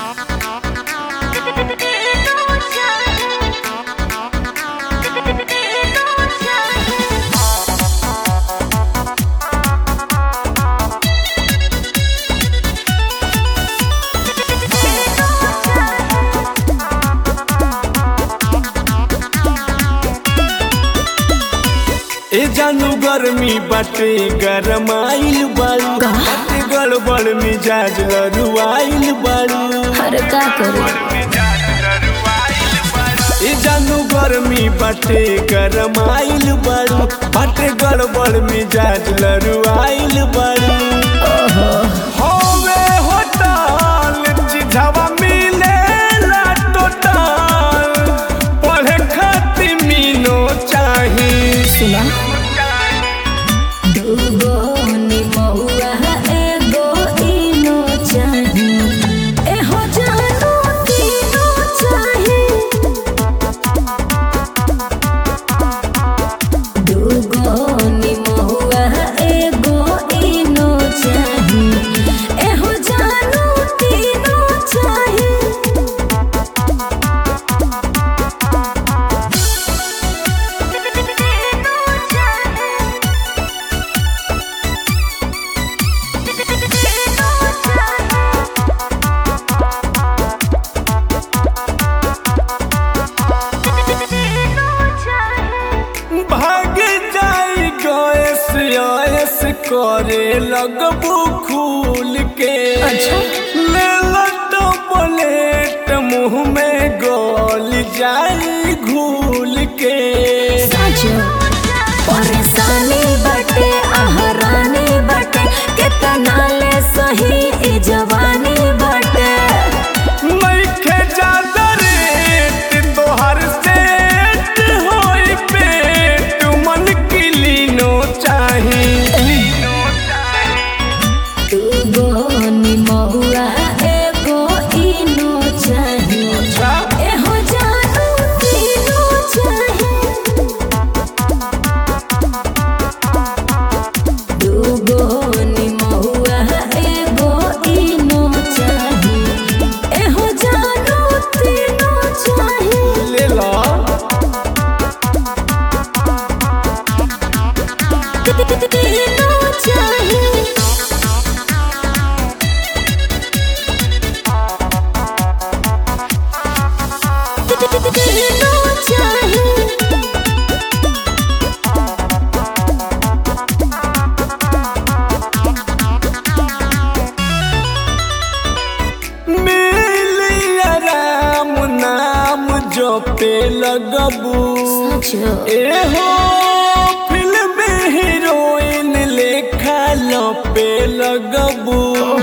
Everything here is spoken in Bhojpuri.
ए जानू गर्मी बाटे गरमाइल बाड़ू बाटे गड़बड़ मिजाज लरुआइल बाड़ू अरे का करू ए जानू गर्मी बाटे गरमाइल बाड़ू बाटे गड़बड़ मिजाज लरुआइल बाड़ू होवे होटल चिझावा मिलेला टोटल पढ़े खातिर मीनो चाही सुना दूगो निमहुआ एगो इनो चाही एहो जानू तीनो चाही दूगो निमहुआ एगो इनो चाही एहो जानू तीनो चाही भाग जाई गैस आयस करे लगबू खूल के अच्छा। ले लटो प्लेट मुंह में गोल जाई घूल के साजो परेशानी बटे आहरानी बटे केतना ले सही ई जवानी बटे नइखे ज्यादा रेट तोहर सेट होई पेट मन किलीनो चाही दूगो निमहुआ एगो इनो चाही एहो जानू तीनो चाही दूगो निमहुआ एगो इनो चाही एहो जानू तीनो चाही ले ला तीनो चाही तीनो चाही मिलिया राम नाम जो पे लगबू सचो एहो फिल्म हीरोइन लेखा लो पे लगबू